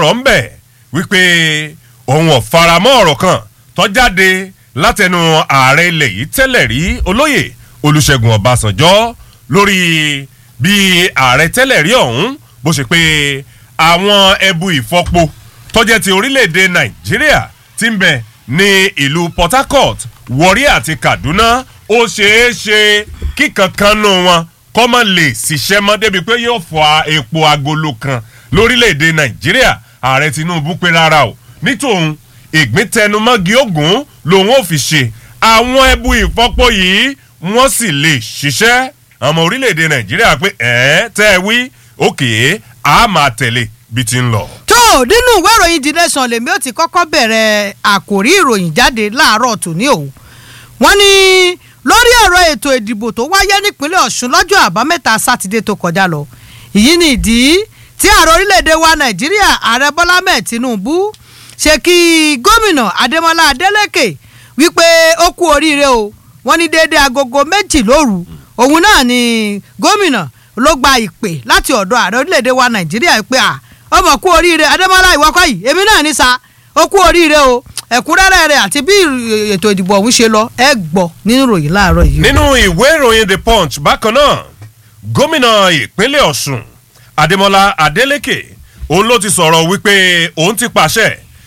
sọ̀rọ̀ ń bẹ̀ wípé òun ò faramọ́ ọ̀rọ̀ kan tó jáde látẹnu ààrẹ ilẹ̀ yìí tẹ́lẹ̀ rí olóyè olùṣègùn ọbásanjọ́ lórí bí ààrẹ tẹ́lẹ̀ rí ọ̀hún bó ṣe pé àwọn ẹbu ìfọpo tọ́jẹ́ ti orílẹ̀-èdè nàìjíríà ti ń bẹ ní ìlú port harcourt warri àti kaduna ó ṣeé ṣe kí kankan nù wọn kọ́ mọ́ lè ṣiṣẹ́ mọ́ débi pé yóò fọ epo agolo kan lórílẹ̀‐èdè nàìjíríà ààrẹ tinubu pé rárá o nítòun ìgbín tẹnumọ́gi ogun lòun ò fi ṣe àwọn ẹbu ìfọ́pọ̀ yìí wọ́n sì lè ṣiṣẹ́ ọmọ orílẹ̀‐èdè nàìjíríà pé ẹ̀ẹ́ tẹ́ ẹ wí òkè á máa tẹ̀lé bí ti ń lọ. tó nínú ìwé ìròyìn the nation lèmi ó ti kọ́kọ́ bẹ̀rẹ̀ àkòrí ìròyìn jáde láàárọ̀ tòní o wọ́n ní lórí ọ̀rọ̀ ètò ìdìbò tó wáyé nípínlẹ̀ ọ̀ṣun lọ́jọ́ àbámẹ́ta sátidé tó kọjá lọ èyí ni ìdí tí ààrẹ orílẹ̀-èdè wa nàìjíríà ààrẹ bọ́lá mẹ́ẹ̀ tinubu ṣe kí gómìnà adémọlá adélèké wípé ó kú oríire o wọ́n ní déédéé agogo méjì lóru òun náà ni gómìnà ló gba ìpè láti ọ̀dọ̀ ààrẹ orílẹ̀-èdè wa nàìjíríà pé à ọmọ kú oríire adémọlá ìwọ́kọ̀ yìí èmi náà ní sa ó kú oríire o ẹ̀kúnrẹ́rẹ́ rẹ̀ àti bí ètò ìdìbò ọ̀hún ṣe lọ ẹ gbọ́ nínú ìròyìn láàárọ̀ yìí. nínú ìwé ìròyìn the punch bákan náà gómìnà ìpínlẹ̀ ọ̀sùn adémọlá adélèké òun ló ti sọ̀rọ̀ wípé òun ti pàṣẹ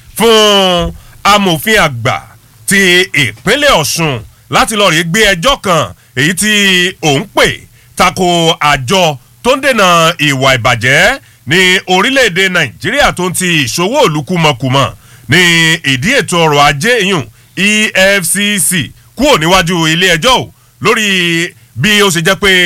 fún amòfin àgbà ti ìpínlẹ̀ ọ̀sùn láti lọ́ọ́ rí gbé ẹjọ́ kan èyí tí òun pè tako àjọ tó ń dènà ìwà ìbàjẹ́ ní orílẹ̀-èdè nàìjíríà tó ń ti ìṣòwò olùkúmọkùmọ̀ ní ìdí ètò ọrọ̀ ajé yùn efcc kúrò níwájú ilé ẹjọ́ o lórí bí ó ṣe jẹ́ pé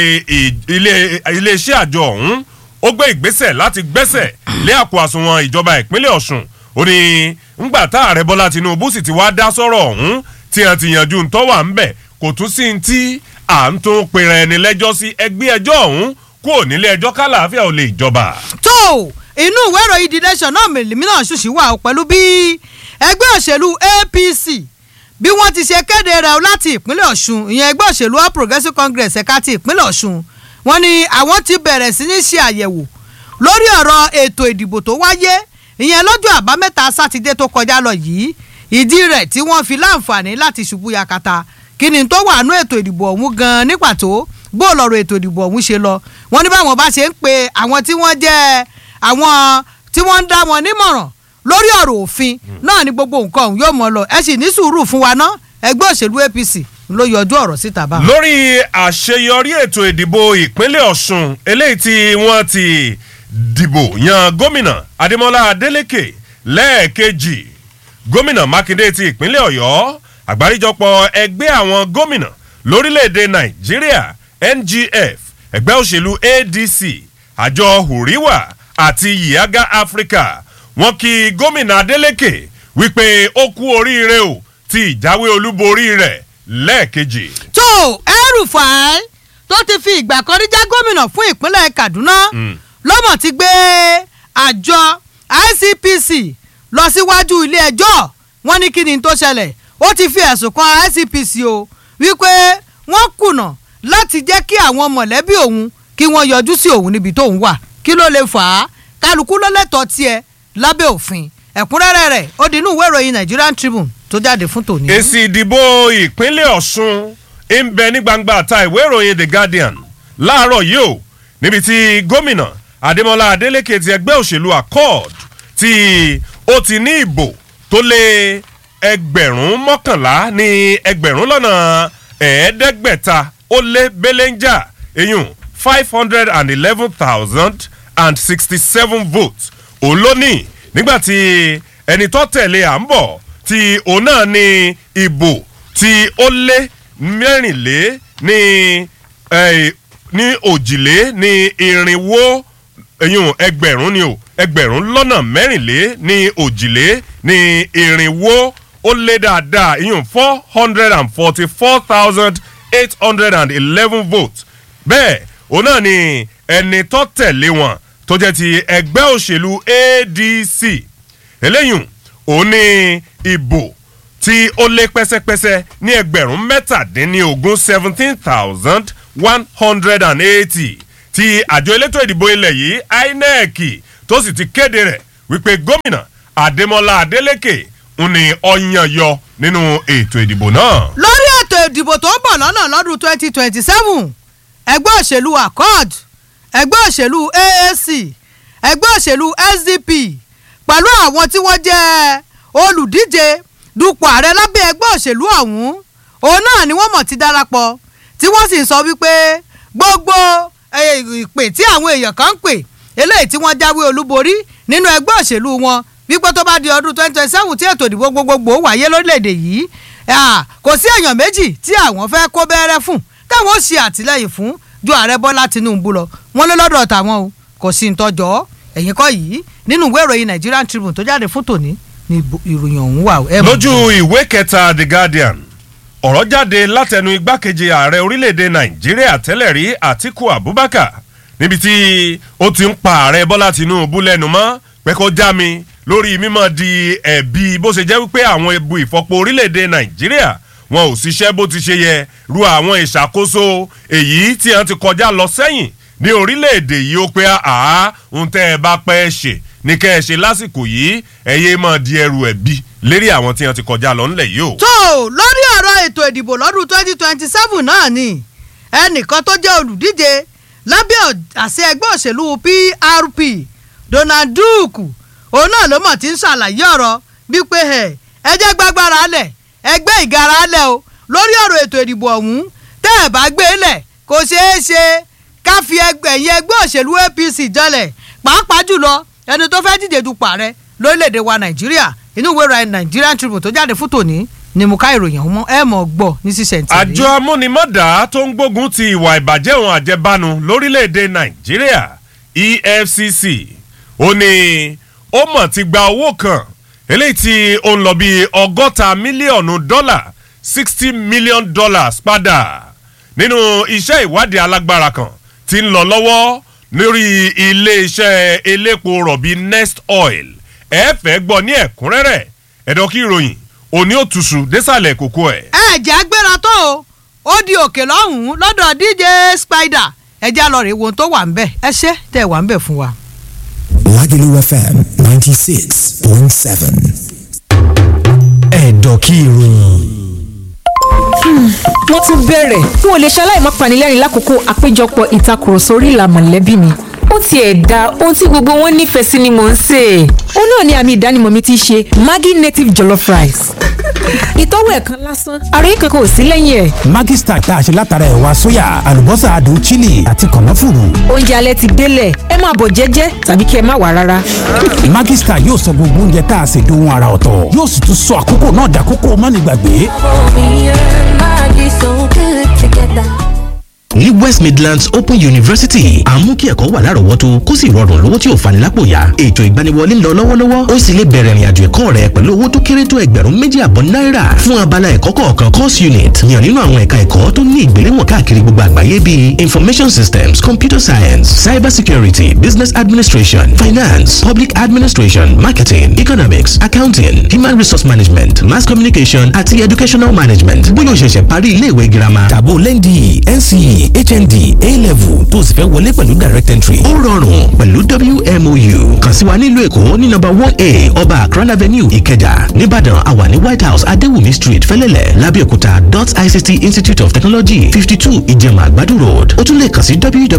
iléeṣẹ́ àjọ ọ̀hún ó gbé ìgbésẹ̀ láti gbẹ́sẹ̀ lé àpò àsùnwọ̀n ìjọba ìpínlẹ̀ ọ̀sùn ó ní ńgbà tá ààrẹ bọ́lá tinubu sì ti wá dá sọ́rọ̀ ọ̀hún tí a ti yanjú ntọ́ wà ń bẹ̀ kò tún sí ti à ń tún pèrè ẹni lẹ́jọ́ sí ẹgbẹ́ ẹjọ́ ọ̀hún kúrò nílé ẹjọ́ kálàáfíà ò lè jọba. tó inú ìwé ìròyìn the nation náà mèlémí náà ṣùṣì wà pẹ̀lú bí ẹgbẹ́ òṣèlú apc bí wọ́n ti ṣe kéde rẹ̀ láti ìpínlẹ̀ ọ̀ṣun ìyẹn ẹgbẹ́ òṣèlú all progressives congress ẹ̀ka ti ìpínlẹ̀ ọ̀ṣun wọ́n ní àwọn ti bẹ̀rẹ̀ sí ní ṣe àyẹ̀wò lórí ọ̀rọ̀ ètò ìdìbò tó wáyé ìyẹn lọ́jọ́ àbámẹ́ta sátidé tó kọjá lọ yìí ìdí rẹ̀ tí wọ́n fi láǹfààní láti ṣubú yakata kí ni tó wà nú ètò ìdìbò ọ̀hún gan ní pàtó bó lọ́rọ̀ ètò ìdìbò ọ̀hún ṣe lọ wọ́n ní báwọn bá ṣe ń pe àwọn tí wọ́n jẹ́ àwọn tí wọ́n ń dá wọn nímọ̀ràn lórí ọ̀rọ̀ òfin náà ni gbogbo nǹkan ọ̀hún yóò mọ lọ ẹ sì ní sùúrù fún wa ná ẹgbẹ́ òṣèlú apc ló yọjú ọ̀rọ̀ síta bá. lórí àṣeyọrí ètò ìdìbò ìpínlẹ̀ ọ̀sùn eléyìí tí wọ́n ti dìbò yan gómìnà adémọlá adélèké lẹ́ẹ̀kejì gómìnà mákindé ti ìpínlẹ̀ ọ̀yọ́ àgbáríjọpọ̀ ẹgbẹ́ àwọn gómìnà lórílẹ̀‐èdè nàìjíríà ngf ẹgbẹ́ òṣèlú adc àjọ hùríwà àti yiaga africa wọn kí gómìnà adeleke wípé ó kú oríire o ti ìjáwé olúborí rẹ̀ lẹ́ẹ̀kejì. tó El-Rufai tó ti fi ìgbà kan rí jẹ́ gómìnà fún ìpínlẹ̀ kaduna lọ́mọ̀ ti gbé àjọ icpc lọ síwájú ilé ẹjọ́ wọn ní kí ni tó ṣẹlẹ̀ ó ti fi ẹ̀sùn kan icpc o wípé wọ́n kùnà láti jẹ́ kí àwọn mọ̀lẹ́bí òun kí wọ́n yọjú sí òun níbi tóun wà kí ló lè fà á kálukú ló lẹ́tọ̀ọ́ tiẹ̀ lábẹ́ òfin ẹ̀kúnrẹ́rẹ́ rẹ̀ ó di inú ìwé ìròyìn nigerian tribune tó jáde fún tòní. èsì ìdìbò ìpínlẹ̀ ọ̀ṣun ń bẹ ní gbangba àta ìwé ìròyìn the guardian láàárọ̀ yìí o níbi tí gómìnà adémọlá adélèké ti ẹgbẹ́ òṣèlú accord tí ó ti ní ìbò tó lé ẹgbẹ̀rún mọ́kànlá ní ẹgbẹ̀rún lọ́nà ẹ̀ẹ́dẹ́gbẹ̀ta ó lé belenja eyín five hundred and eleven thousand and sixty-seven votes òun ló ní nígbàtí ẹni tó tẹ̀lé à ń bọ̀ tí òun náà ní ìbò tí ó lé mẹ́rìnlé ní ní òjìlé ní irinwó eyín ẹgbẹ̀rún ni o ẹgbẹ̀rún lọ́nà mẹ́rìnlé ní òjìlé ní irinwó ó lé dáadáa eyín four hundred and forty-four thousand eight hundred and eleven votes bẹ́ẹ̀ òun náà ni ẹni tó tẹ̀lé wọn tó jẹ́ ti ẹgbẹ́ òṣèlú adc eléyìí òun ní ìbò tí ó lé pẹ́sẹ́pẹ́sẹ́ ní ẹgbẹ̀rún mẹ́tàdínlógún seventeen thousand one hundred and eighty ti àjọ elétò ìdìbò ilẹ̀ yìí inec tó sì ti kéde rẹ̀ wípé gómìnà adémọlá adélèké ń ní ọyàn yọ nínú ètò ìdìbò náà. lórí ètò ìdìbò tó ń bọ̀ lọ́nà lọ́dún twenty twenty seven ẹgbẹ́ òṣèlú accord ẹgbẹ́ òṣèlú aac ẹgbẹ́ òṣèlú sdp pẹ̀lú àwọn tí wọ́n jẹ́ olùdíje dupò ààrẹ lábẹ́ ẹgbẹ́ òṣèlú ọ̀hún òun náà ni wọ́n mọ̀ ti darapọ̀ tí wọ́n sì ń sọ wípé gbogbo eh, ìpè tí àwọn èèyàn kan ń pè eléyìí tí wọ́n jáwé olúborí nínú ẹgbẹ́ òṣèlú wọn wípé tó bá di ọdún twenty twenty seven tí ètò ìdìbò gbogbogbò wáyé lórílẹ̀‐èdè yìí ah, kò sí èèyàn méjì tí àwọn fẹ́ kó bẹ́rẹ́ fún táwọn ó ṣe àtìlẹ́yìn fún ju ààrẹ bọ́lá tinubu lọ wọ́n lé lọ́dọ̀ tàwọn o kò sí ntọ́jọ́ ẹ̀yìn kọ́ yìí nínú ìwé ìròyìn nigerian tribune tó jáde fún tòní ni ìbò- ìròyìn ọ̀hún wà. ẹ mọ̀ lójú ìwé kẹta the guardian ọ̀rọ̀ jáde látẹnu igbákejì ààrẹ orílẹ̀-èdè nàìjíríà tẹ́lẹ̀ rí àtiku abubakar níbi tí ó ti ń pa ààrẹ bọ́lá tinubu lẹ́nu mọ́ pé kó já mi lórí mímọ́ di ẹ̀bi bó ṣe jẹ́ wípé àwọn ebu ìfọpo orílẹ̀-èdè nàìjíríà wọn ò ṣiṣẹ́ bó ti ṣe yẹ ru àwọn ìṣàkóso èyí tí wọ́n ti kọjá lọ sẹ́yìn ní orílẹ̀-èdè yìí ó pé àá ń tẹ́ ẹ bá pẹ́ ṣe ní kẹ́ ẹ ṣe lásìkò yìí ẹ̀yẹ́ máa di ẹrù ẹ̀bi lérí àwọn tí wọ́n ti kọjá lọ ńlẹ̀ yìí o. tó lórí ọ̀rọ̀ ètò ìdìbò lọ́dún twenty twenty seven náà ni ẹnìkan tó jẹ́ olùdíje lábẹ́ ọ̀- àṣẹ ẹgbẹ́ òṣèlú prp donald duke òun náà ló mọ̀ tí ń ṣàlàyé ọ̀rọ̀ bíi pé ẹ̀ ẹ jẹ́ gbàgbára lẹ̀ ẹgbẹ́ ìgara lẹ̀ o lórí ọ̀rọ̀ ètò ìdìbò ọ̀hún tẹ́ ẹ̀ bá gbé lẹ̀ kò ṣeé ṣe ká fi ẹgbẹ́ ẹ̀yìn ẹgbẹ́ òṣèlú apc jọlẹ̀ pàápàá jùlọ ẹni tó fẹ́ díje dupò ààrẹ lórílẹ̀‐èdè wa nàìjíríà inú ìwé ìròyìn nigerian tribune tó jáde fún tòní ni mo ká ìròyìn ọ̀hún mọ́ ẹ mọ̀ gbọ́ ní sísẹ̀ntì. àjọ amúnimọ́dà tó ń gbógun ti ìwà ìbàjẹ́ òun àjẹbánu lórílẹ̀‐èdè nàìjíríà efcc ó ní ó mọ̀ ti gba owó kan eléyìí tí ó ń lọ bí ọgọ́ta mílíọ̀nù dọ́là sixty million dollars padà nínú iṣẹ́ ìwádìí alágbára kan tí ń lọ lọ́wọ́ lórí iléeṣẹ́ elépo rọ̀bì next oil ẹ fẹ́ gbọ́ ní ẹ̀kúnrẹ́rẹ́ ẹ̀dọ́ kí ìròyìn òní òtúnṣu désàlẹ̀ kókó ẹ̀. ẹ jẹ́ agbára tó o ó di òkè lọ́hùn-ún lọ́dọ̀ dj spider ẹ já lọ rè wo ohun tó wà ń bẹ̀ ẹ ṣe tẹ̀ wà ń bẹ̀ fún wa. Lagelu FM 96.7. Ẹ̀dọ̀kí ìròyìn. wọ́n tún bẹ̀rẹ̀ n ò lè ṣaláì má panilẹ́rìn lákòókò àpéjọpọ̀ ìtakùrọ̀sọ orí ìlà mọ̀lẹ́bí mi ó tiẹ̀ da ohun tí gbogbo wọn nífẹ̀ẹ́ sí ni mò ń sè é ó náà ni àmì ìdánimọ̀ mi ti ṣe maggi native jollof rice ìtọ́wò ẹ̀kan lásán àròyé kankan ò sí lẹ́yìn ẹ̀ Maggi Star tá a ṣe látara ẹ̀wà sóyà, àlùbọ́sà adùn chili àti kànáfùrù. oúnjẹ alẹ́ ti délẹ̀ ẹ máa bọ̀ jẹ́jẹ́ tàbí kí ẹ má wà rárá Maggi Star yóò sọ gbogbo oúnjẹ tá a ṣe dohun ara ọ̀tọ̀. Yóò sì tún sọ àkókò náà dàkókò mánigbàgbé. Me and Maggie so good together. ní west midlands open university à ń mú kí ẹ̀kọ́ wà lárọ̀ọ́wọ́tó kó sì rọrùn lówó tí ò fani lápò yá ètò ìgbaniwọlé ń lọ lọ́wọ́lọ́wọ́ ó sì lè bẹ̀rẹ̀ ìrìnàjò ẹ̀kọ́ rẹ pẹ̀lú owó tó kéré tó ẹgbẹ̀rún méjì àbọ̀ náírà fún abala ẹ̀kọ́ kọ̀ọ̀kan course unit yàn nínú àwọn ẹ̀ka ẹ̀kọ́ tó ní ìgbéléwọ̀n káàkiri gbogbo àgbáyé bíi information systems computer science cyber security business administration finance public administration marketing economics accounting human resource management mass communication àti educational management bóyá o ṣẹ̀ṣẹ̀ parí iléèwé girama Tàbó lẹ́ndì NCE HND A-level tó o sì fẹ́ wọlé pẹ̀lú direct entry. ó rọrùn pẹ̀lú wmou kàn sí wa nílùú èkó ní nọ́mbà one a ọba akran avenue ìkẹjà nìbàdàn àwa ní white house adéwùmí street fẹlẹ́lẹ̀ lábẹ́òkúta dot ict institute of technology fifty two ìjẹ̀mà àgbàdo road ó tún lè kàn sí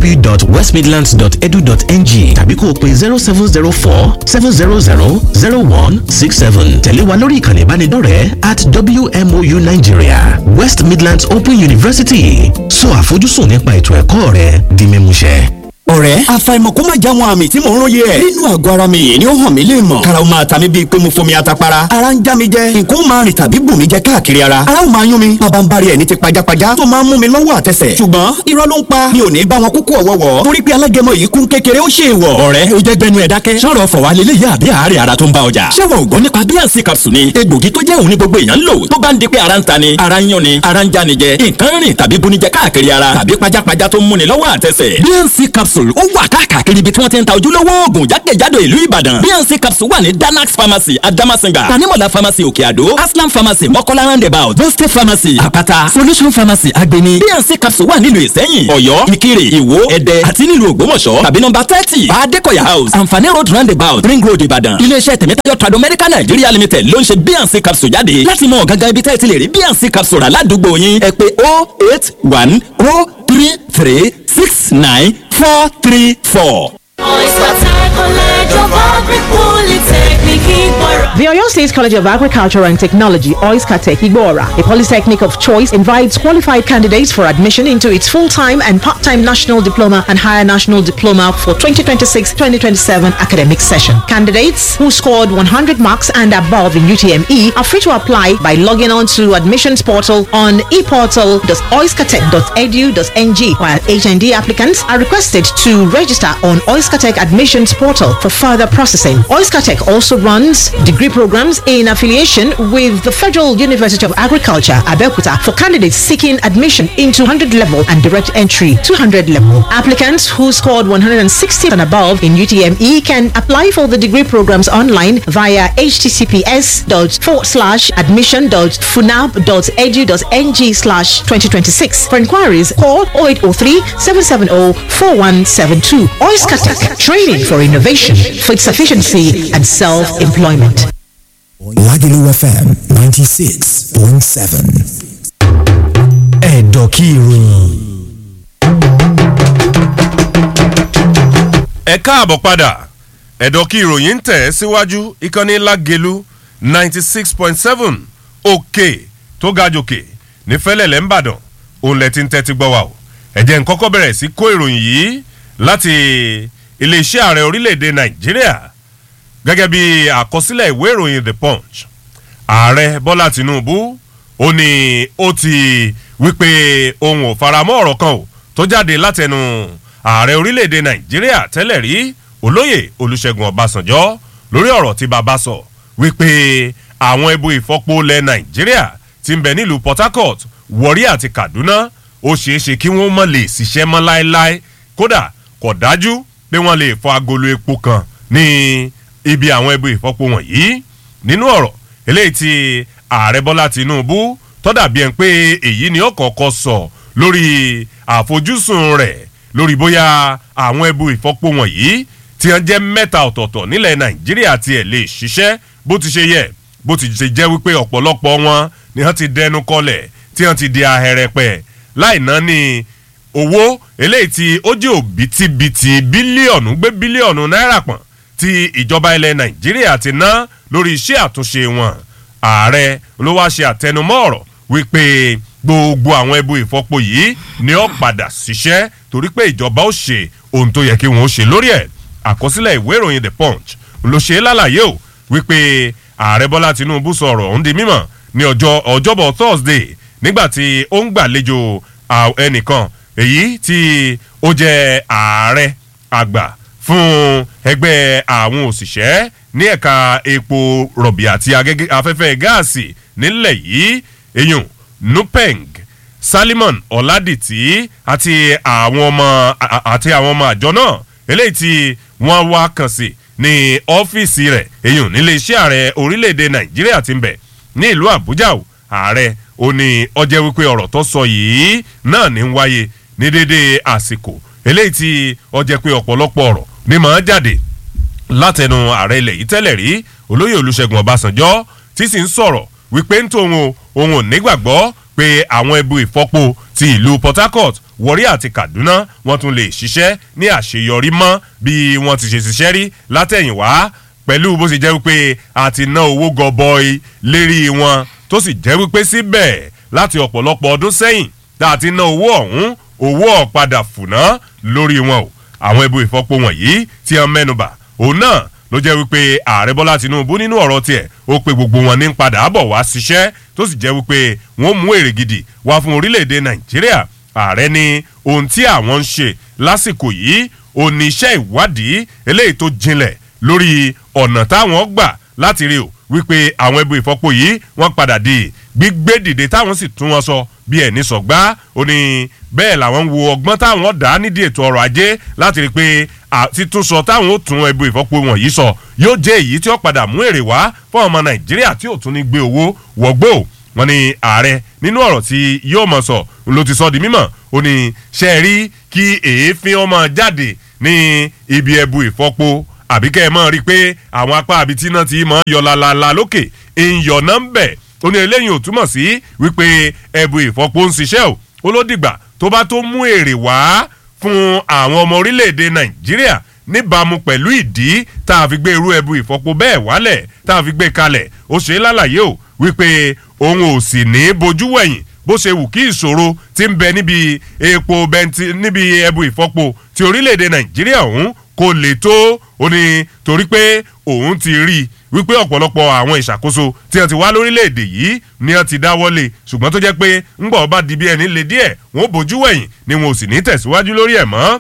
www.westmidlands.edu.ng tàbí kó o pe zero seven zero four seven zero zero zero one six seven tẹ̀lé wa lórí ìkànnì ìbánidọ́rẹ̀ẹ́ at wmou nigeria west midlands open university sọ àfojúsùn nípa ètò ẹ̀kọ́ rẹ di mímúṣẹ. ọ̀rẹ́ àfàìmọ̀ kó má já wọn àmì tí mò ń róye ẹ̀. nínú àgọ́ ara mi yìí ni ó hàn mí lè mọ̀. karaw máa ta mi bíi pé mo fomi atapara. ara ń já mi jẹ nǹkan ó máa rìn tàbí bù mí jẹ káàkiri ara. ara ó máa yún mi bàbá ń bari ẹ̀ ní ti pajápajá tó máa ń mú mi lọ́wọ́ àtẹsẹ̀. ṣùgbọ́n irọ́ ló ń pa mi ò ní bá wọn kúkú ọ̀wọ́wọ́. torí pé alágẹmọ yìí kún kékeré ó ṣe ìwọ̀. ọ̀rẹ́ ó jẹ́ gbẹnu ẹ̀ dákẹ́. sọ̀rọ̀ fọ̀ wá lélẹ́yìí àbí àárẹ̀ ara tó ń bá ọjà. ṣé wọn ò gbọ́ nípa bíànsì capsule ni egbògi tó jẹ́ òun ní gbogbo èèyàn ń lò tó bá ń di pé ara ń ta ni ara ń yún ni ara ń já ni jẹ nǹkan rìn tàbí bunijẹ káàkiri ara tàbí pajápajá tó ń múni lọ́wọ́ àtẹsẹ̀. bíànsì capsule capsule ó wà káàkiri ibi tí wọ́n ti ń ta ojúlówó oògùn jákèjádò ìlú ìbàdàn bnc capsule wà ní danax pharmacy adamasinga tanimola pharmacy òkè àdó aslam pharmacy mọ́kọ́lá roundabout boste pharmacy àpáta solution pharmacy agbeni bnc capsule wà nílùú ìsẹ́yìn ọ̀yọ́ ìkirè ìwó ẹ̀dẹ́ àti nílùú ògbómọ̀ṣọ́ tàbí nọmba thirty adékọ̀yà house àǹfààní road roundabout ring road ìbàdàn iléeṣẹ́ tẹ̀mẹ́tayọ̀ trado medical nigeria limited ló ń ṣe bnc capsule jáde láti mọ gangan ibi tẹ́ ẹ ti lè rí bnc capsule rà ládùúgbò yín ẹ pé oh eight one oh three three six nine four three four. The Oyo State College of Agriculture and Technology, OISCATEC Igbora, a polytechnic of choice, invites qualified candidates for admission into its full-time and part-time national diploma and higher national diploma for 2026-2027 academic session. Candidates who scored 100 marks and above in UTME are free to apply by logging on to admissions portal on eportal.oiscatech.edu.ng, while HND applicants are requested to register on Oiscatech admissions portal for further processing. Oiscatech also runs degree programs in affiliation with the Federal University of Agriculture, Abeokuta, for candidates seeking admission into 100 level and direct entry 200 level. Applicants who scored 160 and above in UTME can apply for the degree programs online via https admission.funab.edu.ng slash 2026. For inquiries, call 0803 770 4172. Oiskatech, training for innovation, for its efficiency and self-employment. Lagelu FM 96.7. Ẹ̀dọ̀kí ìròyìn. ẹ káàbọ̀ padà ẹ̀dọ̀ kí ìròyìn ń tẹ̀ síwájú ìkànnì lágelu ninety six point seven òkè tó ga jòkè ní fẹ́lẹ́lẹ̀ ńbàdàn òun lẹ ti ń tẹ́tí gbọ́ wa o ẹ̀jẹ̀ ń kọ́kọ́ bẹ̀rẹ̀ sí kó ìròyìn yìí láti iléeṣẹ́ ààrẹ orílẹ̀‐èdè nàìjíríà gẹ́gẹ́ bí àkọsílẹ̀ ìwé ìròyìn the punch ààrẹ bọ́lá tinubu ó ní ó ti wípé òun ò faramọ́ ọ̀rọ̀ kan o tó jáde látẹnu ààrẹ orílẹ̀‐èdè nàìjíríà tẹ́lẹ̀ rí olóyè olùṣègùn ọbásanjọ́ lórí ọ̀rọ̀ tí bàbá sọ wípé àwọn ebu ìfọpo ilẹ̀ nàìjíríà ti ń bẹ nílùú port harcourt warri àti kaduna ó ṣeé ṣe kí wọ́n mọ̀ lè ṣiṣẹ́ mọ́ láéláé kódà kò dájú pé wọ́n lè fọ agolo epo kan ní ibi àwọn ebu ìfọpo wọ̀nyí nínú ọ̀rọ̀ eléyìí tí ààrẹ bọ́lá tinubu tọ́dà bíi ẹ̀ pé èyí ni ó kọ́kọ́ sọ lórí àfojúsùn rẹ̀ lórí bóyá àwọn ẹbu ìfọpo wọ̀nyí tí wọ́n jẹ́ mẹ́ta ọ̀tọ̀ọ̀tọ̀ nílẹ̀ nàìjíríà tiẹ̀ lè ṣiṣẹ́ bó ti ṣe yẹ bó ti ṣe jẹ́ wípé ọ̀pọ̀lọpọ̀ wọn ni wọ́n ti dẹnu kọlẹ̀ tí wọ́n ti di ahẹ́rẹ́pẹ̀ láì ná ní owó eléyìí tí ó jẹ́ òbítíbitì bílíọ̀nù gbé bílíọ̀nù náírà pọ̀n tí ìjọba ilẹ̀ nàìjíríà ti ná lórí iṣẹ́ àtúnṣe wọn ààrẹ ló wá ṣe àtẹnumọ́ ọ̀rọ̀ wípé gbogbo àwọn ẹbu ìfọpo yìí ni ó padà ṣiṣẹ́ torí pé ìjọba ó ṣe ohun tó yẹ kí wọn ó ṣe lórí ẹ̀ àkọsílẹ̀ ìwé ìròyìn the punch ló ṣe é lálàyé o wípé ààrẹ bọ́lá tinubu sọ ọ̀rọ̀ ọ̀hún di mímọ̀ ní ọjọ́ ọjọ́bọ̀ thursday nígbà tí ó ń gbàlejò ẹnìkan èyí tí ó jẹ́ ààrẹ àgbà fún ẹgbẹ́ àwọn òṣìṣẹ́ ní ẹ̀ka epo rọ̀bì àti afẹ́fẹ́ gáàsì nílẹ̀ yìí eyín nupeng salimon ọ̀làdìtì àti àwọn ọmọ àti àwọn ọmọ àjọ náà eléyìí tí wọ́n wá kàn sí ní ọ́fíìsì rẹ̀ eyín nílé iṣẹ́ ààrẹ orílẹ̀-èdè nàìjíríà ti ń bẹ̀ ní ìlú àbújá o ààrẹ ó ní ọjẹ́ wípé ọ̀rọ̀ tó sọ yìí náà ní ń wáyé ní déédéé àsìkò eléyìí tí ọjẹ́ pé ọ̀pọ̀lọpọ̀ ọ̀rọ̀ ní màá jáde látẹnu ààrẹ ilẹ̀ yìí tẹ́lẹ̀ rí olóyè olùṣègùn ọbásanjọ́ tí sì ń sọ̀rọ̀ wípé ń tóun o òun ò nígbàgbọ́ pé àwọn ẹbu ìfọ́po ti ìlú port harcourt warri àti kaduna wọ́n tún lè ṣiṣẹ́ ní àṣeyọrí mọ́ bí wọ́n ti ṣe ṣiṣẹ́ rí látẹ̀yìnwá pẹ̀lú bó ṣe jẹ́ wípé a ti ná owó gọbọi lérí wọn tó sì jẹ́ wípé síbẹ̀ láti ọ̀pọ̀lọpọ̀ ọdún sẹ́yìn tá a ti ná owó ọ̀hún owó ọ̀padà fùná lórí wọn o àwọn ẹbu ìfọ́po wọ̀nyí tí wọ́n mẹ́nuba òun náà ló jẹ́ wípé ààrẹ bọ́lá tinubu nínú ọ̀rọ̀ tiẹ̀ ó pe gbogbo wọn ní padà bọ̀ wá ṣiṣẹ́ tó sì jẹ́ wípé wọ́n mú èrè gidi wá fún orílẹ̀-èdè nàìjíríà ààrẹ ní ohun tí àwọn ń ṣe lásìkò yìí ò ní iṣẹ́ ìwádìí eléyìí tó jinlẹ̀ lórí ọ̀nà táwọn gbà láti rí o wípé àwọn ẹbú ìfọ́pọ̀ yìí wọ́n padà di gbígbé dìde táwọn sì tún wọn sọ bí ẹni sọ̀gbá ó ní bẹ́ẹ̀ làwọn ń wo ọgbọ́n táwọn dá nídìí ètò ọrọ̀ ajé láti rí i pé títúnsọ táwọn ó tún ẹbu ìfọ́pọ̀ wọ̀nyí sọ yóò jẹ́ èyí tí ó padà mú èrè wá fún ọmọ nàìjíríà tí ò tún ní gbé owó wọ̀gbó wọn ni ààrẹ nínú ọ̀rọ̀ tí yóò mọ̀ sọ ló ti sọ di mímọ̀ ó ní ṣe é rí kí èéfín ọmọ jáde ní ibi ẹbu ìfọ́pọ̀ àbí kẹ́ ẹ mọ̀ rí i pé àwọn apá àbí tí náà ti mọ̀ yọ lálálá lókè ìyọ̀ náà ń bẹ̀ ó ní eléyìí ò túmọ̀ sí wípé ẹbu ìfọ́pọ̀ ń ṣiṣẹ́ o ó ló dìgbà tó bá tó mú èrè wá fún àwọn ọmọ orílẹ̀-èdè nàìjíríà níbàámu pẹ̀lú ìdí tá a fi gbé irú ẹbu ìfọ́pọ̀ bẹ́ẹ̀ wálẹ̀ tá a fi gbé kalẹ̀ ó ṣe é lálàyé o wípé òun ò sì ní bojú wẹ̀yìn bó ṣe wù kí ìṣòro ti ń bẹ níbi epo bẹnti níbi ẹbu ìfọ́pọ̀ ti orílẹ̀-èdè nàìjíríà ọ̀hún kò lè tó ó ní torí pé òun ti rí i wípé ọ̀pọ̀lọpọ̀ àwọn ìṣàkóso tí wọ́n ti wá lórílẹ̀‐èdè yìí ni wọ́n ti dáwọ́lé ṣùgbọ́n tó jẹ́ pé ńgbà ọba di bí ẹni lè díẹ̀ wọ́n bójú wẹ̀yìn ni wọn ò sì ní tẹ̀síwájú lórí ẹ̀ mọ́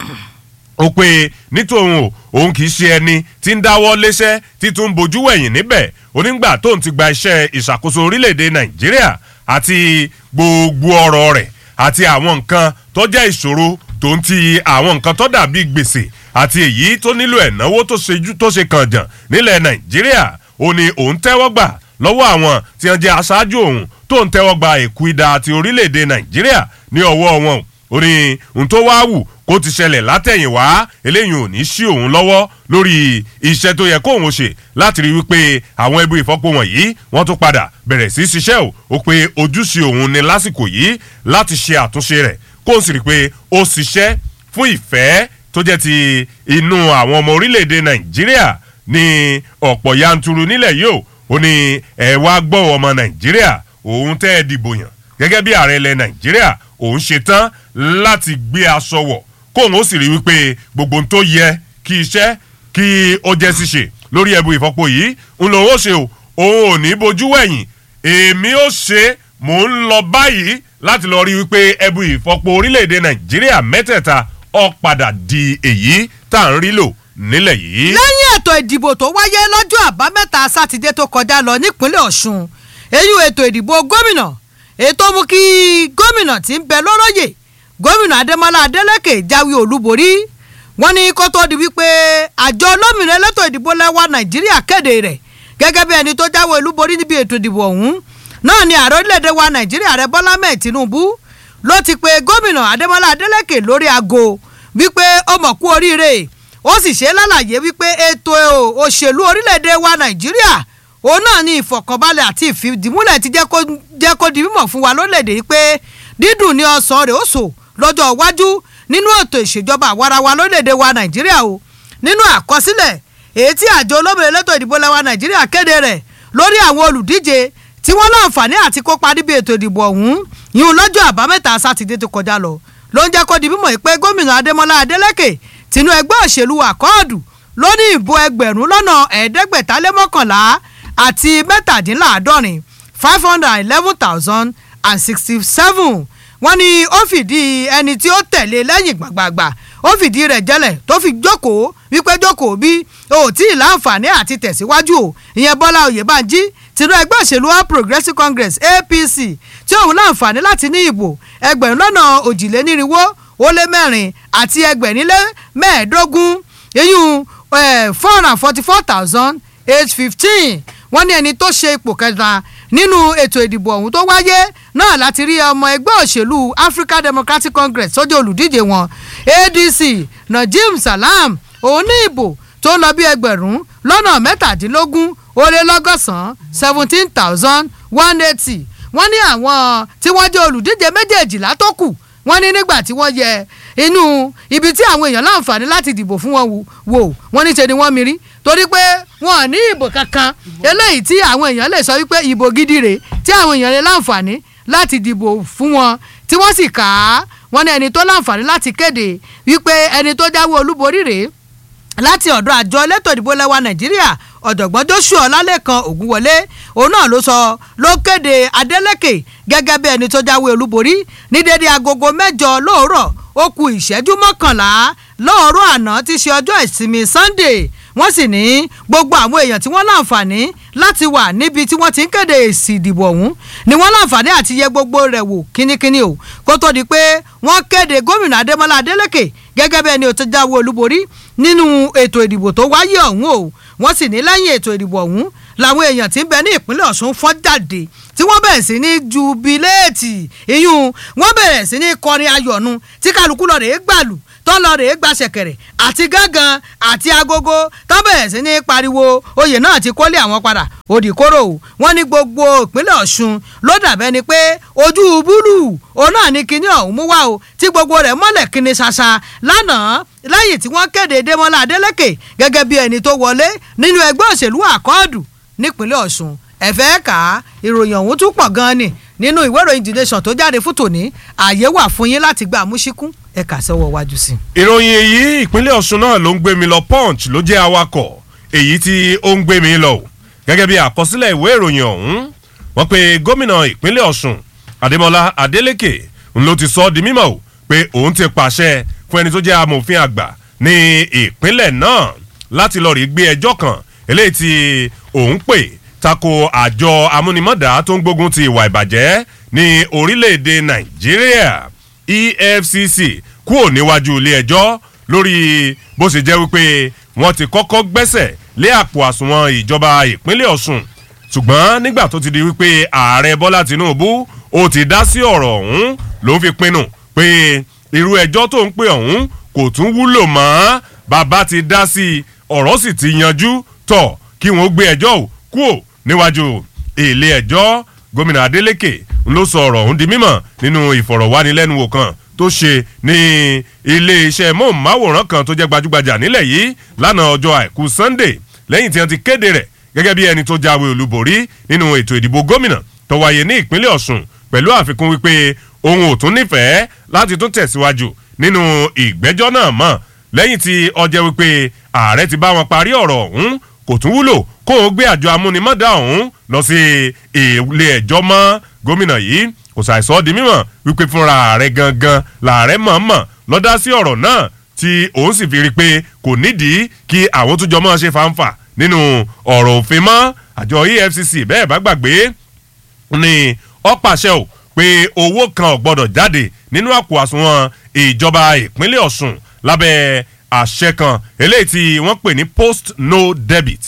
ó pé nítòun o òun kì í ṣe ẹni tí ń dáwọ́ léṣẹ́ tí tún ń bójú wẹ̀yìn níbẹ̀ onígbà tóun ti gba iṣẹ́ ìṣàkóso orílẹ̀‐èdè nàìjíríà àti gbogbo ọ̀rọ̀ rẹ̀ àti àwọn nǹkan tó jẹ́ ìṣòro tó ń ti àwọn nǹkan tó dàbí gbèsè àti èyí tó nílò ẹ̀náwó tó ṣe kànjàn nílẹ̀ nàìjíríà ó ní òun tẹ́wọ́ gbà lọ́wọ́ àwọn tí wọ́n jẹ́ aṣáájú òun tó ń tẹ́wọ́ gba èkú idà àti orílẹ̀-èdè nàìjíríà ní ọwọ́ wọn ó ní ohun tó wá wù kó ti ṣẹlẹ̀ látẹ̀yìnwá eléyìí ò ní sí òun lọ́wọ́ lórí iṣẹ́ tó yẹ kóun ṣe láti rí wípé àwọn ẹbí ìfọ́pọ̀ wọ̀nyí wọ́n tún padà bẹ̀rẹ̀ sí ṣiṣẹ́ o ó pé ojúṣe òun ni lásìkò yìí láti ṣe àtúnṣe rẹ̀ kó sì rí pé ó ṣiṣẹ́ fún ìfẹ́ tó jẹ́ ti inú àwọn ọmọ orílẹ̀-èdè nàìjíríà ní ọ̀pọ̀ yanturu nílẹ̀ yìí o ó ní ẹ wá gbọ́ ọmọ nàìjíríà òun tẹ́ ẹ dìbò yàn gẹ́gẹ́ bí ààrẹ ilẹ̀ nàìjíríà òun ṣe tán láti gbé aṣọ wọ̀ kóun ó sì rí wípé gbogbo ohun tó yẹ kí iṣẹ́ kí ó jẹ́ ṣíṣe lórí ẹbu ìfọ́pọ̀ yìí ń lòun ó ṣe o òun ò ní bojú wẹ̀yìn èmi ó ṣe mò ń lọ báyìí láti lọ rí wípé ẹbu ìfọ́pọ̀ orílẹ̀-èdè nàìjíríà mẹ́tẹ̀ẹ̀ta ó padà di èyí tá à ń rí lò nílẹ̀ yìí. lẹ́yìn ètò ìdìbò tó wáyé lọ́jọ́ àbámẹ́ta sátidé tó kọjá lọ nípínlẹ̀ ọ̀ṣun èyí ètò ìdìbò gómìnà ètò mú kí gómìnà tí ń bẹ lọ́rọ́yè gómìnà adémọlá adélèké jáwé olúborí wọn ní kó tó di wípé àjọ olómìnira elétò ìdìbò lẹ́wà nàìjíríà kéde rẹ̀ gẹ́gẹ́ bí ẹni tó jáwé olúborí níbi ètò ìdìbò ọ̀hún náà ni ààrẹ orílẹ̀-èdè wa nàìjíríà rẹ̀ bọ́lá mẹ́ẹ̀ tinubu ló ti pe gómìnà adémọlá adélèké lórí aago wípé ó mọ̀ kú oríire ó sì ṣe lálàyé wípé ètò òṣèlú orílẹ̀-èdè wa nàìjíríà òun náà ní ìfọ̀kànbalẹ̀ àti ìfìdímúlẹ̀ ti jẹ́ kó di mímọ̀ fún wa lórílẹ̀-èdè yìí pé dídùn ní ọ̀sán rẹ̀ ó sò lọ́jọ́ iwájú nínú ètò ìṣèjọba àwarawa lórílẹ̀-èdè wa nàìjíríà o nínú àkọsílẹ̀ èyí tí àjọ olómìnira elétò ìdìbò lẹ́wà nàìjíríà kéde rẹ̀ lórí àwọn olùdíje tí wọ́n láǹfààní àti kópa níbi ètò ìdìbò ọ̀hún yìí lọ́jọ́ àbámẹ́ta sátidé tó kọjá lọ ló ń jẹ́ kó di mímọ̀ pé gómìnà adémọlá adélèké tinú ẹgbẹ́ òṣèlú àkọọ́dù ló ní ìbò ẹgbẹ̀rún lọ́nà ẹ̀ẹ́dẹ́gbẹ̀tálẹ́mọ́kànlá àti mẹ́tàdínláàádọ́rin five hundred and eleven thousand and sixty seven wọ́n ní ó fìdí ẹni tí ó tẹ̀lé lẹ́yìn gbàgbàgbà ó fìdí rẹ̀ jẹ́lẹ̀ tó fi jókòó wípé jókòó bí o tí ì láǹfààní àti tẹ̀síwájú o ìyẹn bọ́lá oyèbánjí tinú ẹgbẹ́ òṣèlú all progressives congress apc tí òun láǹfààní láti ní ìbò ẹgbẹ̀rún lọ́nà òjìlénírínwó ó lé mẹ́rin àti ẹgbẹ̀rin lé mẹ́ẹ̀ẹ́dógún eyín four hundred and forty four thousand eight fifteen wọ́n ní ẹni tó ṣe ipò kẹta nínú ètò ìdìbò ọ̀hún tó wáyé náà láti rí ọmọ ẹgbẹ́ òṣèlú african democratic congress sójú olùdíje wọn adc najim salam òun ní ìbò tó ń lọ bí ẹgbẹ̀rún lọ́nà mẹ́tàdínlógún ó lé lọ́gọ́sàn-án seventeen thousand one eighty wọ́n ní àwọn tí wọ́n jẹ́ olùdíje méjèèjìlá tó kù wọ́n ní nígbà tí wọ́n yẹ inú ibi tí àwọn èèyàn láǹfààní láti dìbò fún wọn wò wọ́n ní ṣe ni wọ́n mi rí torí pé wọn ò ní ìbò kankan eléyìí tí àwọn èèyàn lè sọ wípé ìbò gidi rèé tí àwọn èèyàn lè láǹfààní láti dìbò fún wọn tí wọ́n sì kà á wọ́n ní ẹni tó láǹfààní láti kéde wípé ẹni tó jáwé olúborí rèé láti ọ̀dọ̀ àjọ elétò ìdìbò lẹ́wà nàìjíríà ọ̀jọ̀gbọ́n joshua ọlálẹ́kan ògúnwọlé òun náà ló sọ ló kéde adeleke gẹ́gẹ́ bí ẹni tó jáwé olúborí ní dédé agogo mẹ́jọ lóòrọ̀ ó ku ìṣẹ́jú mọ́kànlá lóòrọ̀ àná tí í ṣe ọjọ́ ìsinmi sunday wọ́n sì ní gbogbo àwọn èèyàn tí wọ́n láǹfààní láti wà níbi tí wọ́n ti ń kéde èsì ìdìbò ọ̀hún ni wọ́n láǹfààní àti yẹ gbogbo rẹ̀ wò kínníkínní o kó tó di pé wọ́n kéde gómìnà adémọlá adélèké gẹ́gẹ́ bí ẹni tó jáwé olúborí nínú ètò ìdìbò tó wáyé ọ̀hún o wọ́n sì ní lẹ́yìn ètò ìdìbò ọ̀hún làwọn èèyàn tí ń bẹ ní ìpínlẹ̀ ọ̀ṣun fọ́n jáde tí wọ́n bẹ̀rẹ̀ sí ní jubiléètì iyún wọ́n bẹ̀rẹ̀ sí ní kọrin ayọ̀nu tí kálukú lọ rèé gbàlù tó lọ rèé gba ṣẹ̀kẹ̀rẹ̀ àti gángan àti agogo tó bẹ̀rẹ̀ sí ní pariwo oyè náà ti kólé àwọn padà òdì kóró o wọ́n ní gbogbo ìpínlẹ̀ ọ̀ṣun ló dàbẹ́ ni pé ojú búlù òun náà ní kinní ọ̀hún mú wá o tí gbogbo rẹ̀ mọ́lẹ̀ kinní ṣaṣa lánàá lẹ́yìn tí wọ́n kéde démọ́lá adélèké gẹ́gẹ́ bí ẹni tó wọlé nínú ẹgbẹ́ òṣèlú àkọọ́dù nípínlẹ̀ ọ̀ṣun ẹ̀fẹ́ kà á ìròyìn ọ̀hún tún pọ̀ gan-an ni nínú ìwé ìròyìn the nation tó jáde fún tòní ààyè wà fún yín láti gba àmúṣíkún ẹ̀ka sọ́wọ́ wájú sí. ìròyìn èyí ìpínlẹ̀ ọ̀ṣun náà ló ń gbé mi lọ punch ló jẹ́ awakọ̀ èyí tí ó ń gbé mi lọ o gẹ́gẹ́ bí àkọsílẹ̀ ìwé ìròyìn ọ̀hún wọ́n pe gómìnà ìpínlẹ̀ ọ̀ṣun adémọlá adélèké ń ló ti sọ ọ́ di mímọ̀ o pé òun ti pàṣẹ fún ẹni tó jẹ́ amòfin àgbà ní ìpínlẹ̀ náà láti lọ rí gbé ẹjọ́ kan eléyìí tí òun pè tako àjọ amúnimọ́dà tó ń gbógun ti ìwà ìbàjẹ́ ní orílẹ̀-èdè nàìjíríà efcc kúrò níwájú ilé ẹjọ́ lórí bó ṣe jẹ́ wípé wọ́n ti kọ́kọ́ gbẹ́sẹ̀ lé àpò àsùnwọ̀n ìjọba ìpínlẹ̀ ọ̀ṣun ṣùgbọ́n nígbà tó ti di wípé ààrẹ bọ́lá tinubu ó ti dá sí ọ̀rọ̀ ọ̀hún ló fi pinnu pé irú ẹjọ́ tó ń pè ọ̀hún kò tún wúlò mọ́ bàbá ti dá sí i ọ̀rọ̀ sì ti yanjú tọ̀ kí wọ́n gbé ẹjọ́ ò kúò níwájú ilé ẹjọ́ gómìnà adeleke ló sọ ọ̀rọ̀ ọ̀hún di mímọ̀ nínú ìfọ̀rọ̀wánilẹ́nuwò kan tó ṣe ní iléeṣẹ́ móhùnmáwòrán kan tó jẹ́ gbajúgbajà nílẹ̀ yìí lánàá ọjọ́ àìkú sunday lẹ́yìn tí wọ́n ti kéde rẹ̀ gẹ́gẹ́ bí ẹni tó jáwé olúborí nínú ètò ìdìbò gómìnà tó wáyé ní ìpínlẹ̀ ọ̀sùn pẹ̀lú àfikún wípé òun ò tún nífẹ̀ẹ́ láti tún tẹ̀síwájú nínú ìgbẹ́jọ́ náà mọ́ lẹ́yìn tí ọjẹ́ wípé ààrẹ ti bá wọn parí ọ̀rọ̀ ọ̀hún kò tún wúlò kó o gbé àjọ amúnimọ́dá ọ̀hún lọ sí ilé ẹjọ́ mọ́ gómìnà yìí kò ṣàìsọ́ di mímọ̀ wípé fúnra ààrẹ gangan làárẹ̀ mọ̀ọ́mọ̀ lọ́dá sí ọ̀rọ̀ náà tí òun sì fi rí i pé kò nídìí kí àwọn tó jọ mọ́ ṣe fàǹfà nínú ọ̀rọ̀ òfin mọ́ àjọ efcc bẹ́ẹ̀ bá gbàgbé ni ọ pàṣẹ o pé owó kan ò gbọdọ̀ jáde nínú àpò àsùnwọ̀n ìjọba ìpínlẹ̀ ọ̀sùn lábẹ́ àṣẹ kan eléyìí tí wọ́n pè ní post no debit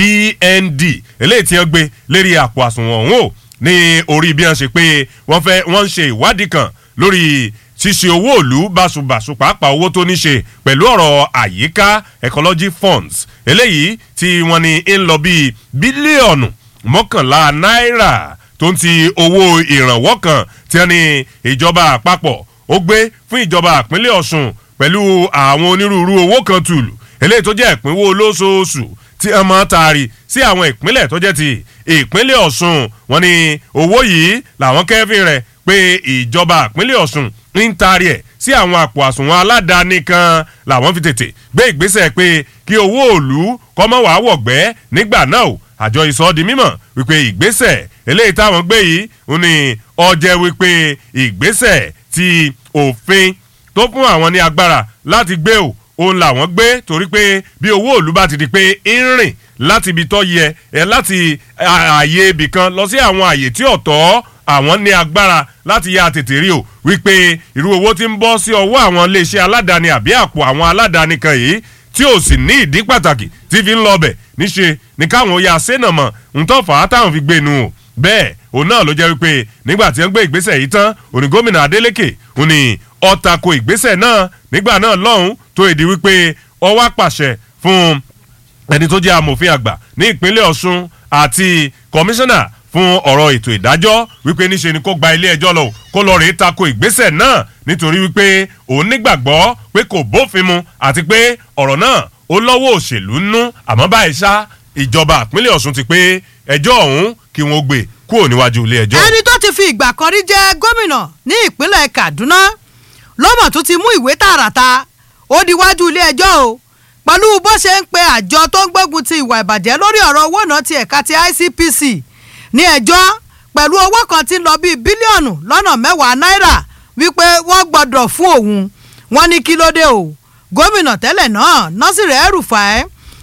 pnd eléyìí tí wọ́n gbé lérí àpò àsùnwọ̀n ọ̀hún o ní orí bí wọ́n ṣe pé wọ́n fẹ́ wọ́n ń ṣe ìwádìí kan lórí ṣíṣe owó òlu báṣubàṣu pàápàá owó tó ní ṣe pẹ̀lú ọ̀rọ̀ àyíká ecology funds eléyìí tí wọ́n ní ń lọ bíi bílíọ̀nù mọ́kànlá náírà tó ń ti owó ìrànwọ́ kan tí wọ́n ní ìjọba àpapọ̀ ó gbé fún ìjọba àpínlẹ̀ ọ̀sùn pẹ̀lú àwọn onírúurú owó kan tùlù eléyìí tó jẹ́ ìpínwó olóṣooṣù tí wọ́n máa taari sí àwọn ìpínlẹ̀ tó jẹ́ ti ìpínlẹ̀ ọ̀sùn wọn ni owó yìí làwọn kẹ́fìn rẹ̀ pé ìjọba ìpínlẹ̀ ọ̀sùn ń taari ẹ̀ sí àwọn àpò àsùnwọ̀n aládàáni kan làwọn fi tètè gbé ìgbésẹ̀ pé kí owó òòlù kọ́mọ́ wàá wọ̀gbẹ́ nígbà náà o àjọ ìsọ di mímọ̀ wípé ìgbésẹ̀ eléyìí táwọn gbé yìí ń ní ọjẹ́ wípé ìgbésẹ̀ ti òfin tó fún àwọn ní agbára láti gbé o òun làwọn gbé torí pé bí owó òòlù bá ti di pé ń rìn láti ibi tó yẹ ẹ láti ààyè ibì kan lọ sí àwọn ààyè tí ọ̀tọ̀ àwọn ní agbára láti yá tètè rí o wípé irú owó tí ń bọ́ sí ọwọ́ àwọn iléeṣẹ́ aládàáni àbí àpò àwọn aládàáni kan yìí tí ò sì ní ìdí pàtàkì tí fi ń lọ bẹ̀ níṣe ní káwọn ya sẹ́nà mọ̀ ntọ́ fà á táwọn fi gbé nu o bẹ́ẹ̀ òun náà ló jẹ́ wípé nígbà tí wọ́n gbé ìgbésẹ̀ yìí tán òní gómìnà adeleke òun ni ọ̀tàkò ìgbésẹ̀ náà nígbà náà lọ́hùn tó èdè wípé ọwá pàṣẹ fún ẹni tó jẹ́ amòfin àgbà ní ìpínlẹ̀ ọ̀ṣun àti kọmíṣánná fún ọ̀rọ̀ ètò ìdájọ́ wípé níṣe ni kó gba ilé ẹjọ́ lọ kó lọ rèé tako ìgbésẹ̀ náà nítorí wípé òun nígbàgbọ́ pé kò bófin mu àti pé ọ̀rọ̀ náà ó lọ́wọ́ òṣèlú nú àmọ́ báyìí ṣá ìjọba ìpínlẹ̀ ọ̀ṣun ti pé ẹjọ́ ọ̀hún kí wọ́n gbé kúrò níwájú ilé ẹjọ́. ẹni tó ti fi ìgbà kan rí jẹ́ gómìnà ní ìpínlẹ̀ kaduna lọ́mọ̀ tó ti mú ìwé tààràtà ó diwájú ilé ẹjọ́ o pẹ̀lú bó ṣe ń pe àjọ tó ń gbógun ti ìwà ìbàjẹ́ lórí ọ̀rọ̀ owó náà ti ẹ̀ka ti icpc ní ẹjọ́ pẹ̀lú owó kan tí ń lọ bíi bílíọ̀nù lọ́nà mẹ́wàá náírà wípé wọ́n gbọ́dọ̀ fún òun wọ́n ní kí ló dé o gómìnà tẹ́lẹ̀ náà násìrì ẹrùfàẹ́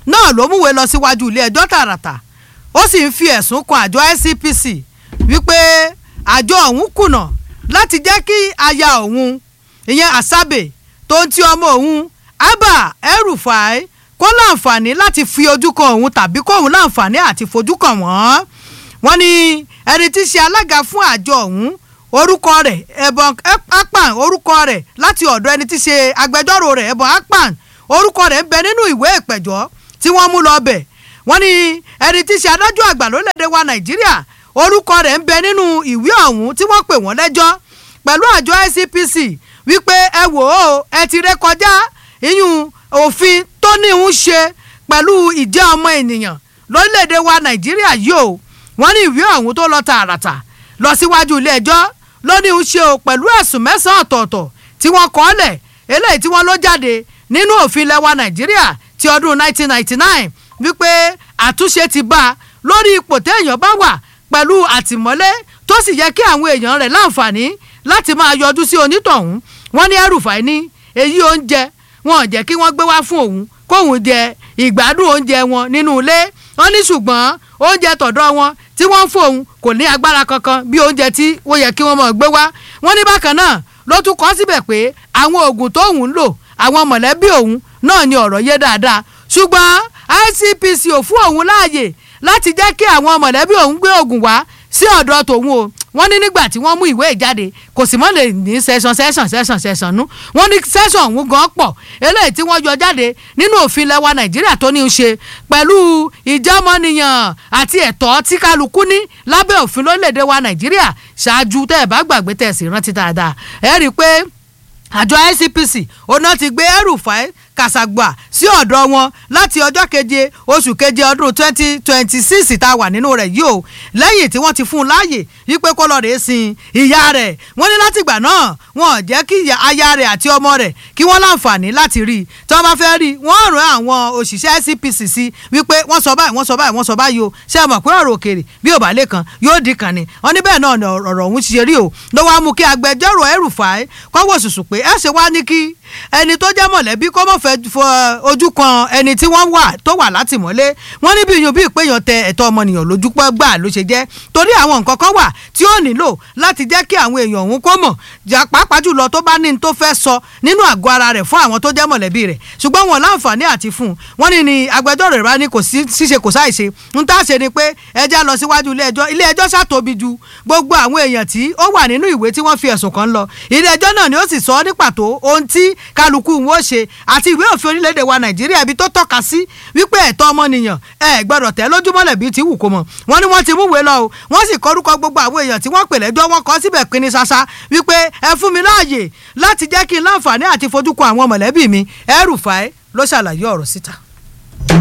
náà ló múwèé lọ síwájú ilé ẹjọ́ tààràtà ó sì ń fi ẹ̀sùn kan àjọ ICPC wípé àjọ ọ̀hún kùnà láti jẹ́ kí aya òun ìyẹn Asabe tó ń ti ọmọ òun Abba El-Rufai kó láǹfààní láti fi ojú kan òun tàbí kóun láǹfààní àti fojú kan wọ́n wọ́n ní ẹni tí í ṣe alága fún àjọ ọ̀hún orúkọ rẹ̀ ẹ̀bọ̀n akpan orúkọ rẹ̀ láti ọ̀dọ̀ ẹni tí í ṣe agbẹjọ́rò rẹ̀ ẹ̀bọ̀n akpan orúkọ rẹ̀ ń bẹ nínú ìwé ìpẹ̀jọ́ tí wọ́n mú lọ bẹ̀ wọ́n ní ẹni tí í ṣe adájọ́ àgbà lórílẹ̀‐èdè wa Nàìjíríà orúkọ rẹ̀ ń bẹ nínú ìwé ọ̀hún tí wọ́n pè wọ́n lẹ́jọ́ pẹ̀lú àjọ ICPC wípé ẹ wò ó ẹ ti ré kọjá ìyún òfin tó ní ń ṣe pẹ̀lú ìjẹ́ ọmọ ènìyàn lórílẹ̀‐èdè wa Nàìjíríà yìí o wọ́n ní ìwé ọ̀hún tó lọ tààràtà lọ síwájú ilé ẹjọ́ ló ní ń ṣe o pẹ̀lú ẹ̀sùn mẹ́sàn-án ọ̀tọ̀ọ̀tọ̀ tí wọ́n kọ́ lẹ̀ eléyìí tí wọ́n ló jáde nínú òfin lẹwa Nàìjíríà ti ọdún 1999 wípé àtúnṣe ti bá a lórí ipò téèyàn bá wà pẹ̀lú àtìmọ́lé tó sì yẹ kí àwọn èèyàn rẹ̀ láǹfààní láti máa yọjú sí onítọ̀hún wọ́n ní El-Rufai ní èyí oúnjẹ wọn ò jẹ́ kí wọ́n gbé wá fún òun kóun jẹ ìgbádùn oúnjẹ wọn nínú ilé wọ́n ní ṣùgbọ́n oúnjẹ tọ̀dọ̀ wọn tí wọ́n ń fóun kò ní agbára kankan bí oúnjẹ tí ó yẹ kí wọ́n máa gbé wá wọ́n ní bákan náà ló tún kọ́ síbẹ̀ pé àwọn oògùn tóun ń lò àwọn mọ̀lẹ́bí òun náà ni ọ̀rọ̀ yé dáadáa ṣùgbọ́n ICPC ò fún òun láàyè láti jẹ́ kí àwọn mọ̀lẹ́bí òun gbé oògùn wá sí ọ̀dọ̀ tòun o wọ́n ní nígbà tí wọ́n mú ìwé ìjáde kò sì mọ́ lè ní sẹ́sàn sẹ́sàn sẹ́sàn sẹ́sàn nú wọ́n ní sẹ́sàn ọ̀hún gan pọ̀ eléyìí tí wọ́n yọ jáde nínú òfin lẹwa nàìjíríà tó ní í ṣe pẹ̀lú ìjọmọ́nìyàn àti ẹ̀tọ́ tí kálukú ní lábẹ́ òfin lórílẹ̀‐èdè wa nàìjíríà ṣáájú tẹ́ ẹ̀ bá gbàgbé tẹ̀ sí rántí dáadáa ẹ̀ rí i pé àjọ ICPC ọ̀nà ti gbé El-Rufai kàṣàgbà sí ọ̀dọ̀ wọn láti ọjọ́ keje oṣù keje ọdún twenty twenty six tá a wà nínú rẹ̀ yìí o lẹ́yìn tí wọ́n ti fún un láàyè wípé kó lọ́ọ́ rèé sin ìyá rẹ̀ wọ́n ní látìgbà náà wọn ò jẹ́ kí aya rẹ̀ àti ọmọ rẹ̀ kí wọ́n láǹfààní láti rí i tí wọ́n bá fẹ́ rí i wọ́n rán àwọn òṣìṣẹ́ ICPC sí wípé wọ́n sọ báyìí wọ́n sọ báyìí wọ́n sọ báyìí o ṣé ẹ mọ̀ pé ọ̀rọ̀ òkèèrè bí ò bá lè kàn yóò di kàn ní wọ́n ní bẹ́ẹ̀ náà ni ọ̀rọ̀ ọ̀hún ṣe rí o ló wá mú kí agbẹjọ́rò El-Rufai kọ́wọ́ sùsù pé ẹ ṣe wá ní kí ẹni tó jẹ́ mọ̀lẹ́bí kó mọ̀ fẹ́ fọ ojú kan ẹni tí wọ́n wà tó wà látìmọ́lé wọ́n ní bí yun bí ìpéyàn tẹ ẹ̀tọ́ ọmọnìyàn lójú pọ́ gbà ló ṣe jẹ́ torí àwọn nǹkan kan wà tí ó nílò láti jẹ́ kí àwọn èèyàn òun kó mọ̀ pàápàá jùlọ tó bá ní ní tó fẹ́ sọ nínú àgọ́ ara rẹ̀ fún àwọn tó jẹ́ mọ̀lẹ́bí rẹ̀ ṣùgbọ́n wọn láǹfààní àti fún un wọ́n ní ni agbẹjọ́rò rẹ̀ bá ní kò sí ṣíṣe kò sáìṣe ń tá a ṣe ni pé ẹjẹ́ lọ síwájú ilé ẹjọ́ ilé ẹjọ́ ṣàtóbi ju gbogbo àwọn èèyàn tí ó wà nínú ìwé tí wọ́n fi ẹ̀sùn kan lọ ilé ẹjọ́ náà ni ó sì sọ ní pàtó ohun tí kálukú wọn ó ṣe àti ìwé òfin orílẹ̀-èdè wa nàìjíríà ibi tó tọ́ka sí wípé ẹ̀tọ́ ọmọnìyàn ẹ gbọ́dọ̀ tẹ̀ lójúmọ́lẹ̀ bíi ti wù kó mọ̀ wọ́n ní wọ́n ti múwèé lọ o wọ́n sì kọ́rúkọ gbogbo àwọn èèyàn tí wọ́n pè lẹ́jọ́ wọn kọ́ síbẹ̀ pinni ṣaṣa wípé ẹ fún mi láàyè láti jẹ́ kí n láǹfààní àti fojú kan àwọn mọ̀lẹ́bí mi El-Rufai ló ṣàlàyé ọ̀rọ̀ síta.